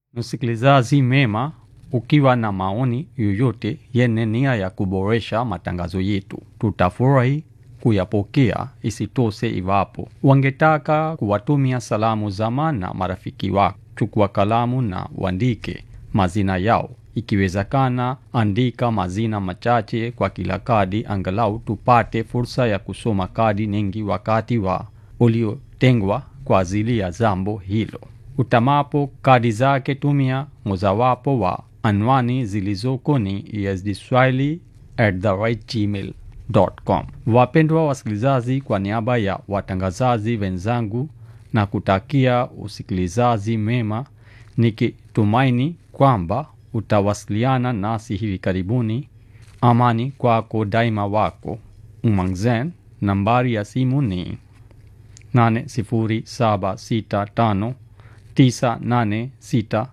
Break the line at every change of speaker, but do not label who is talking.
Msikilizaji mema, ukiwa na maoni yoyote yenye nia ya kuboresha matangazo yetu, tutafurahi kuyapokea. Isitoshe, iwapo wangetaka kuwatumia salamu zama na marafiki wako, chukua kalamu na uandike mazina yao. Ikiwezekana, andika mazina machache kwa kila kadi, angalau tupate fursa ya kusoma kadi nyingi wakati wa uliotengwa kwa ajili ya jambo hilo. Utamapo kadi zake, tumia mojawapo wa anwani zilizoko ni esdswahili@gmail.com. Wapendwa wasikilizaji, kwa niaba ya watangazaji wenzangu na kutakia usikilizaji mema, nikitumaini kwamba utawasiliana nasi hivi karibuni. Amani kwako daima, wako Umangzen. Nambari ya simu ni 80765 986